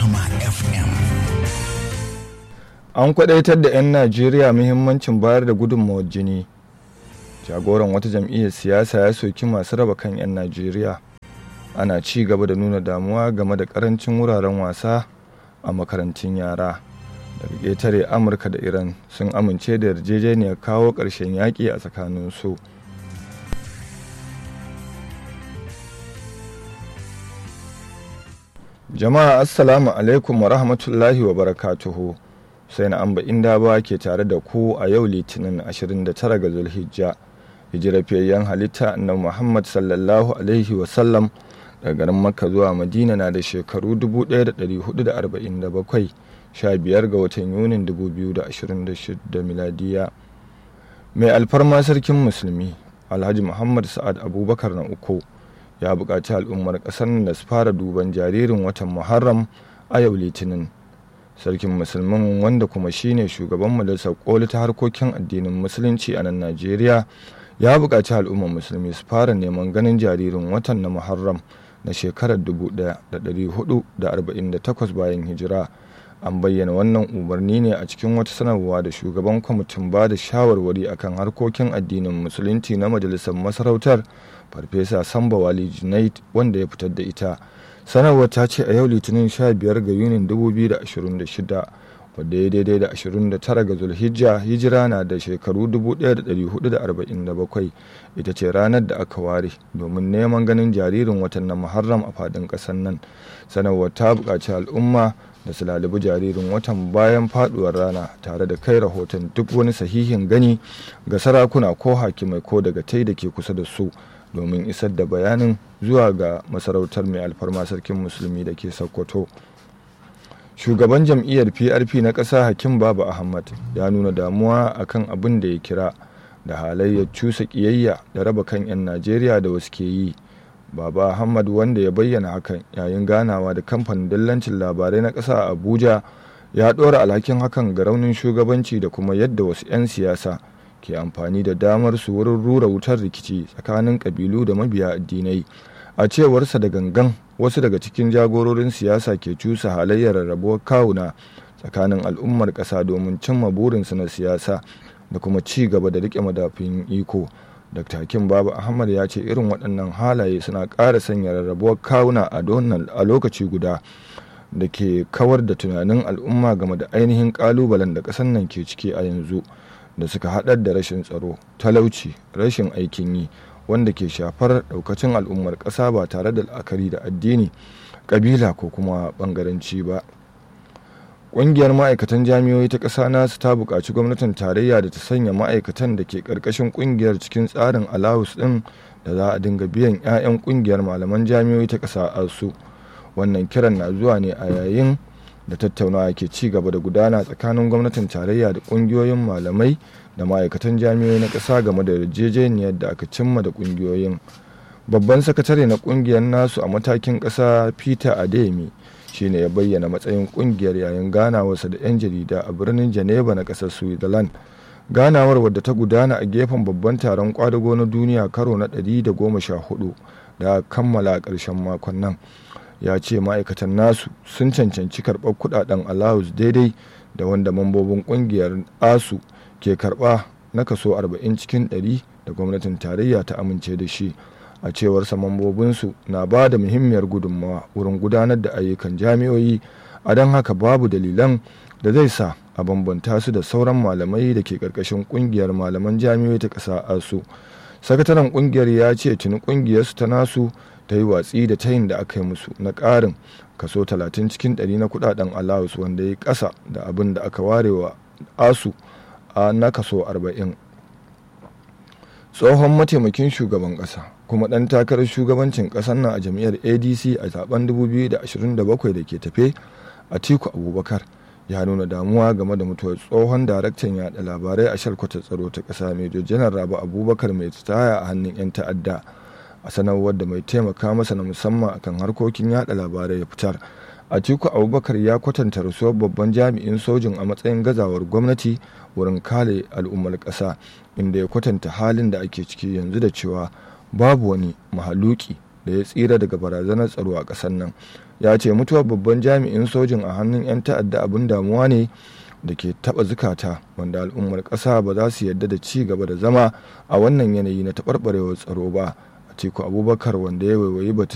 Rahama FM. An kwadaitar da 'yan Najeriya muhimmancin bayar da gudunmawar jini. Jagoran wata jam'iyyar siyasa ya soki masu raba kan 'yan Najeriya. Ana ci gaba da nuna damuwa game da karancin wuraren wasa a makarantun yara. Daga ƙetare Amurka da Iran sun amince da yarjejeniyar kawo ƙarshen yaƙi a tsakanin su. Jama'a Assalamu alaikum wa rahmatullahi wa barakatuhu. sai na amba inda ba ke tare da ku a yau litinin 29 ga zulhijja hijirafiyayyen halitta na muhammad sallallahu alaihi wasallam daga garin makka zuwa madina na da shekaru 1447 15 ga watan yunin 2026 miladiya mai alfarma sarkin musulmi alhaji muhammad sa'ad abubakar na uku ya buƙaci al'ummar ƙasar da su fara duban jaririn watan muharram a yau litinin sarkin musulmin wanda kuma shine shugaban majalisar koli ta harkokin addinin musulunci a nan najeriya ya buƙaci al'ummar musulmi su fara neman ganin jaririn watan na muharram na shekarar 1448 bayan hijira an bayyana wannan umarni ne a cikin wata sanarwa da shugaban kwamitin ba da shawarwari akan harkokin addinin musulunci na majalisar masarautar farfesa samba wali junaid wanda ya fitar da ita sanarwar ta ce a yau litinin 15 ga yunin 2026 wadda ya daidai da 29 ga zulhijja hijira na da shekaru 1447 ita ce ranar da aka ware domin neman ganin jaririn watan na muharram a fadin ƙasar nan sanarwar ta buƙaci al'umma da su lalibi jaririn watan bayan faduwar rana tare da kai rahoton duk wani sahihin gani ga sarakuna ko hakimai ko daga tai da ke kusa da su domin isar da bayanin zuwa ga masarautar mai alfarma sarkin musulmi da ke sokoto shugaban jam'iyyar prp na ƙasa hakim baba ahmad ya nuna damuwa akan abin da ya kira da halayyar cusa ƙiyayya da raba kan 'yan najeriya da wasu ke yi baba ahmad wanda ya bayyana hakan yayin ganawa da kamfanin dillancin labarai na ƙasa a abuja ya ɗora alhakin hakan ga raunin shugabanci da kuma yadda wasu 'yan siyasa ke amfani da damar su wurin rura wutar rikici tsakanin kabilu da mabiya addinai a cewarsa da gangan wasu daga cikin jagororin siyasa ke cusa halayyar rarrabuwar kawuna tsakanin al'ummar ƙasa domin cimma burinsu na siyasa da kuma ci gaba da rike madafin iko dr hakim babu ahmad ya ce irin waɗannan halaye suna ƙara sanya rarrabuwar kawuna a lokaci guda da ke kawar da tunanin al'umma game da ainihin ƙalubalen da ƙasar nan ke ciki a yanzu da suka haɗar da rashin tsaro talauci rashin aikin yi wanda ke shafar ɗaukacin al'ummar ƙasa ba tare da la'akari da addini ƙabila ko kuma ɓangaranci ba ƙungiyar ma'aikatan jami'oi ta ƙasa nasu ta buƙaci gwamnatin tarayya da ta sanya ma'aikatan da ke ƙarƙashin ƙungiyar cikin tsarin alawus ɗin da za a dinga biyan 'ya'yan ƙungiyar malaman jami'oi ta ƙasa asu wannan kiran na zuwa ne a yayin da tattaunawa ke ci gaba da gudana tsakanin gwamnatin tarayya da kungiyoyin malamai da ma'aikatan jami'oi na ƙasa game da yarjejeniyar da aka cimma da kungiyoyin babban sakatare na kungiyar nasu a matakin ƙasa peter adeyemi shine ya bayyana matsayin kungiyar yayin ganawarsa da 'yan jarida a birnin geneva na ƙasar switzerland ganawar wadda ta gudana a gefen babban taron kwadago na duniya karo na 114 da kammala a ƙarshen makon nan ya ce ma'aikatan nasu sun cancanci karɓar kudaden allowance daidai da wanda mambobin kungiyar asu ke karɓa na kaso 40 cikin 100 da gwamnatin tarayya ta amince da shi a cewarsa mambobinsu na ba da muhimmiyar gudunmawa wurin gudanar da ayyukan jami'oyi a don haka babu dalilan da zai sa a bambanta su da sauran malamai da ke ƙarƙashin ƙungiyar malaman jami'oi ta ƙasa asu sakataren ƙungiyar ya ce tuni ƙungiyarsu ta nasu ta yi watsi da tayin da aka yi musu na ƙarin kaso 30 cikin 100 na kudaden allowance wanda ya ƙasa da abin da aka ware wa asu a na kaso 40 tsohon mataimakin shugaban ƙasa kuma ɗan takarar shugabancin ƙasar nan a jam'iyyar adc a zaben 2027 da ke tafe a tiku abubakar ya nuna damuwa game da mutuwar tsohon daraktan yada labarai a shalkwata tsaro ta ƙasa major janar rabu abubakar mai tsaya a hannun 'yan ta'adda a sanarwar da mai taimaka masa na musamman akan harkokin yada labarai ya fitar atiku abubakar ya kwatanta rasuwar babban jami'in sojin a matsayin gazawar gwamnati wurin kare al'ummar ƙasa inda ya kwatanta halin da ake ciki yanzu da cewa babu wani mahaluki da ya tsira daga barazanar tsaro a ƙasar nan ya ce mutuwar babban jami'in sojin a hannun 'yan ta'adda abin damuwa ne da ke taɓa zukata wanda al'ummar ƙasa ba za su yarda da ci gaba da zama a wannan yanayi na taɓarɓarewar tsaro ba a teku abubakar wanda ya waiwayi batun